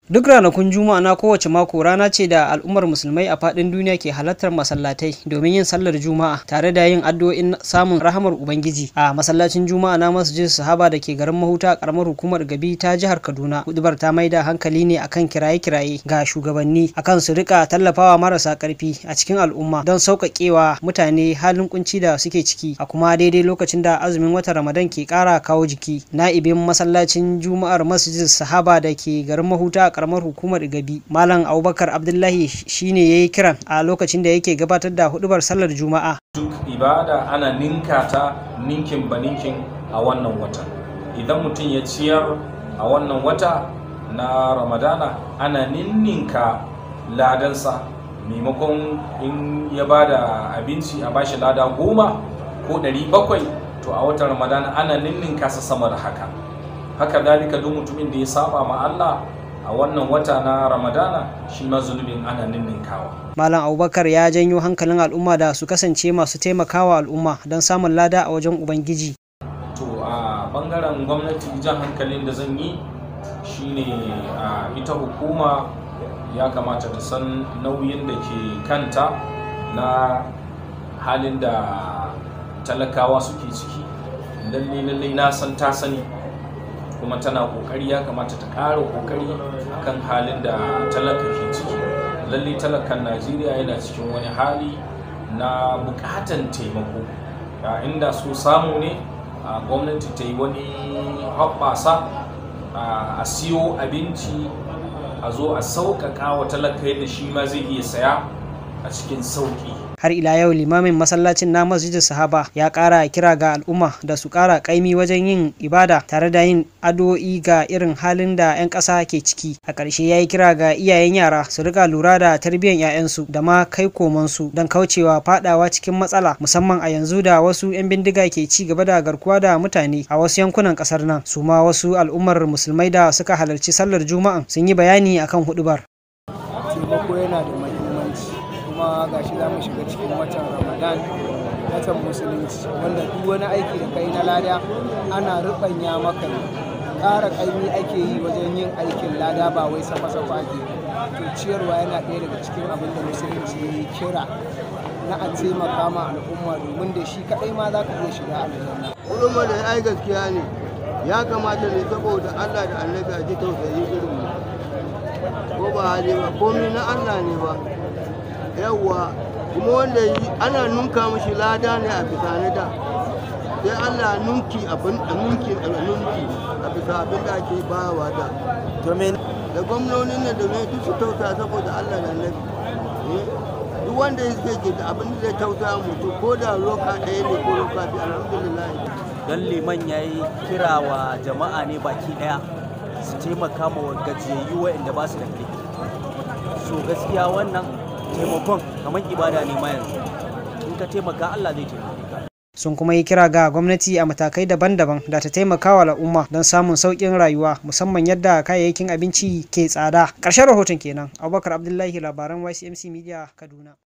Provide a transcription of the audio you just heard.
Duk ranakun Juma'a na kowace mako rana ce da al'ummar musulmai a faɗin duniya ke halartar masallatai domin yin sallar Juma'a tare da yin addu'o'in samun rahamar Ubangiji a masallacin Juma'a na Masjid Sahaba da ke garin Mahuta karamar hukumar Gabi ta jihar Kaduna. Hudubar ta maida hankali ne akan kiraye-kiraye ga shugabanni akan su rika tallafawa marasa karfi a cikin al'umma don sauƙaƙewa mutane halin kunci da suke ciki a kuma daidai lokacin da azumin watan Ramadan ke ƙara kawo jiki. Na'ibin masallacin Juma'ar Masjid Sahaba da ke garin Mahuta karamar hukumar Gabi Malam Abubakar Abdullahi shine yayi kiran a lokacin da yake gabatar da hudubar sallar Juma'a. Duk ibada ana ninka ta ninkin ba ninkin a wannan wata. Idan mutum ya ciyar a wannan wata na Ramadana ana ninninka ladansa maimakon in ya bada abinci a bashi lada goma ko ɗari bakwai to a watan Ramadana ana ninninka sa sama da haka. Haka dalika duk mutumin da ya saba ma Allah a wannan wata na ramadana shi ma zunubin ana ninninkawa malam abubakar ya janyo hankalin al'umma da su kasance masu taimakawa al'umma don samun lada a wajen ubangiji to a bangaren gwamnati jan hankalin da zan yi shine a ita hukuma ya kamata ta san nauyin da ke kanta na halin da talakawa suke ciki lalle lalle na san ta sani kuma tana kokari ya kamata ta ƙara kokari akan halin da talaka ke ciki lalle talakan najeriya yana cikin wani hali na bukatan taimako inda so samu ne a gwamnati ta yi wani hoɓɓasa a siyo abinci a zo a sauƙaƙa wa talaka yadda shi ma zai iya saya a cikin sauƙi har ila yau limamin masallacin na masjidin sahaba ya kara kira ga al'umma da su kara kaimi wajen yin ibada tare da yin addu'o'i ga irin halin da 'yan ƙasa ke ciki a ƙarshe ya yi kira ga iyayen yara su rika lura da tarbiyyar 'ya'yansu da ma kai komansu don kaucewa fadawa cikin matsala musamman a yanzu da wasu 'yan bindiga ke ci gaba da garkuwa da mutane a wasu yankunan ƙasar nan su ma wasu al'ummar musulmai da suka halarci sallar juma'an sun yi bayani akan hudubar. taimako yana da muhimmanci kuma ga shi za mu shiga cikin watan ramadan watan musulunci wanda duk wani aiki da kai na lada ana rubanya maka ƙara ƙaimi ake yi wajen yin aikin lada ba wai safa-safa ake to ciyarwa yana ɗaya daga cikin abin da musulunci ya kira na a taimaka ma al'umma domin da shi kaɗai ma za ka iya shiga aljanna. Ulama da ai gaskiya ne ya kamata ne saboda Allah da annabi a ji tausayi irin mu ko ba hali ba komai na Allah ne ba yawwa kuma wanda ana nunka mashi lada ne a bisa na da sai Allah nunki abin nunki nunki a bisa abin da ake bawa da da gwamnonin nan da mai duk su tausa saboda Allah da annabi duk wanda yake ke da abin da zai tausa mutu ko da roka ɗaya ne ko roka biyu alhamdulillah don liman ya yi kira wa jama'a ne baki ɗaya su taimaka ma gajiyayyu waɗanda ba su da ƙarfi so gaskiya wannan taimakon kamar ibada ne ma yanzu in ka taimaka Allah zai taimake ka sun kuma yi kira ga gwamnati a matakai daban-daban da ta taimaka wa al'umma don samun sauƙin rayuwa musamman yadda kayayyakin abinci ke tsada ƙarshen rahoton kenan abubakar abdullahi labaran ycmc media kaduna